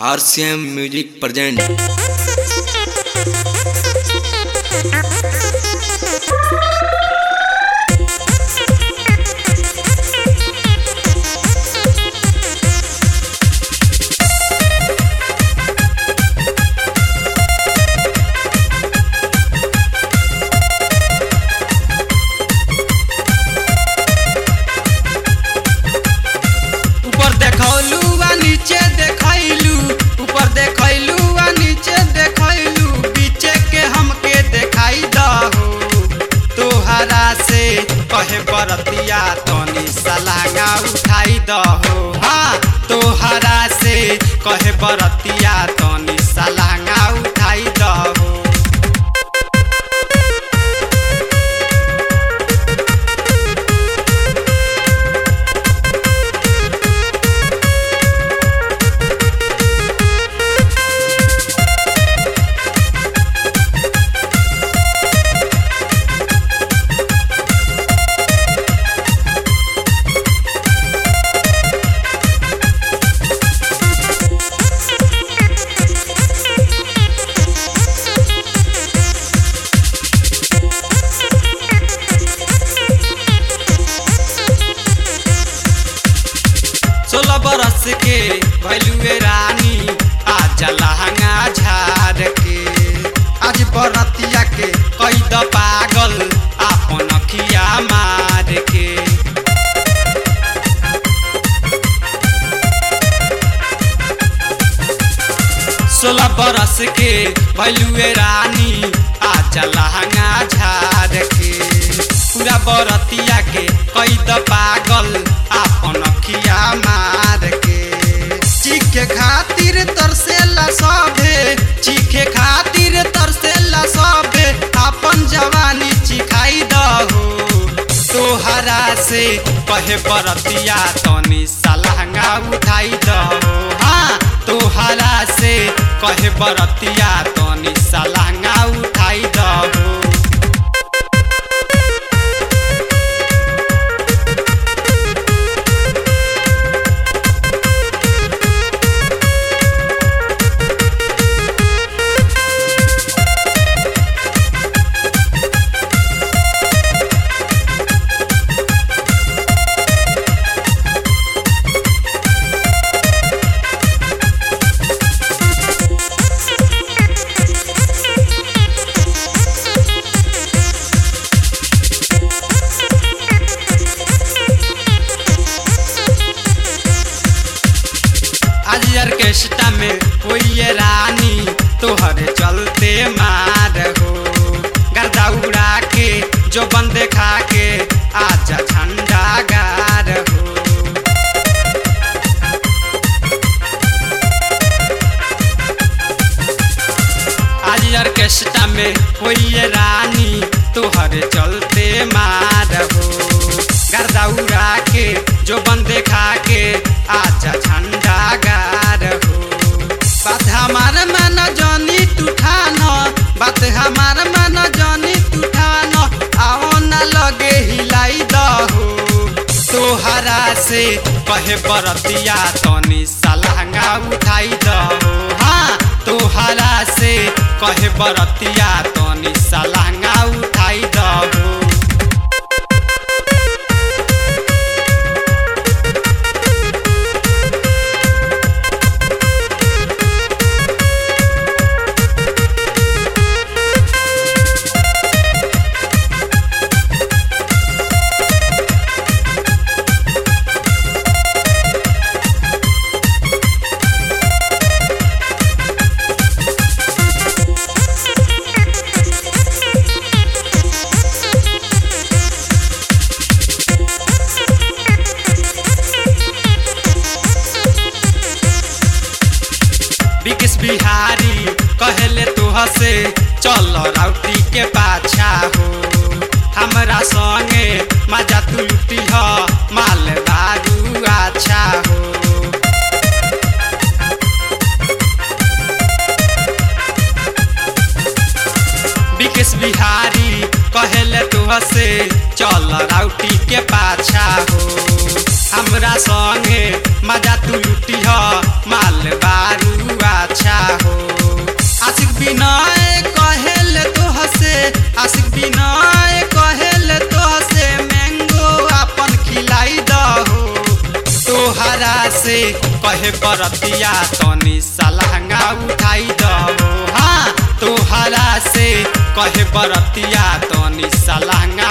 RCM Music present ऊपर देखौलू आ नीचे देखैलू ऊपर देखैलू आ नीचे देखैलू बीचे के हमके देखाई दहो तोहरा से कहे बरतिया तनी सलांगा उठाई दहो हाँ तोहरा से कहे बरतिया तनी सलांगा उठाई दहो सोलह बरस के भैलुए रानी आज लहंगा झाड़ के आज बरतिया के कैद पागल आपन अखिया मार के सोलह बरस के भैलुए रानी आज लहंगा झाड़ के पूरा बरतिया के कैद पागल आपन अखिया मार के चीखे खातिर तरसेला सभे चीखे खातिर तरसेला सभे आपन जवानी चिखाई दहो तोहरा से कहे बरतिया तनी सलहंगा उठाई दहो हाँ तोहरा से कहे बरतिया तनी सलहंगा उठाई दहो आज ऑर्केस्ट्रा में कोई ये रानी तोहरे चलते मार हो गर्दा उड़ा के जो बंदे खा के आजा झंडा गार हो आज ऑर्केस्ट्रा में कोई ये रानी तोहरे चलते मार हो गर्दा उड़ा के जो बंदे खा के आजा झंडा गार हो बात हमार मन जानी तूठान बात हमार मन जानी तूठान आओ न लगे हिलाई दहो तोहरा से कहे बरतिया तनी सलहंगा उठाई दहो हाँ तोहरा से कहे बरतिया तनी सलहंगा उठाई दहो बिकिस बिहारी कहले तुह से चल राउटी के पाछा हो हमरा संगे मजा तू लुटी ह माल दारू अच्छा हो बिकिस बिहारी कहले तुह से चल राउटी के पाछा हो हमरा संगे मजा तू लुटी ह माल बारू विनय कहेल तो से मैंगो अपन खिलाई दहो तोहरा से कहे बरतिया तनी सलहंगा उठाई दहो हाँ तोहरा से कहे बरतिया तनी सलहंगा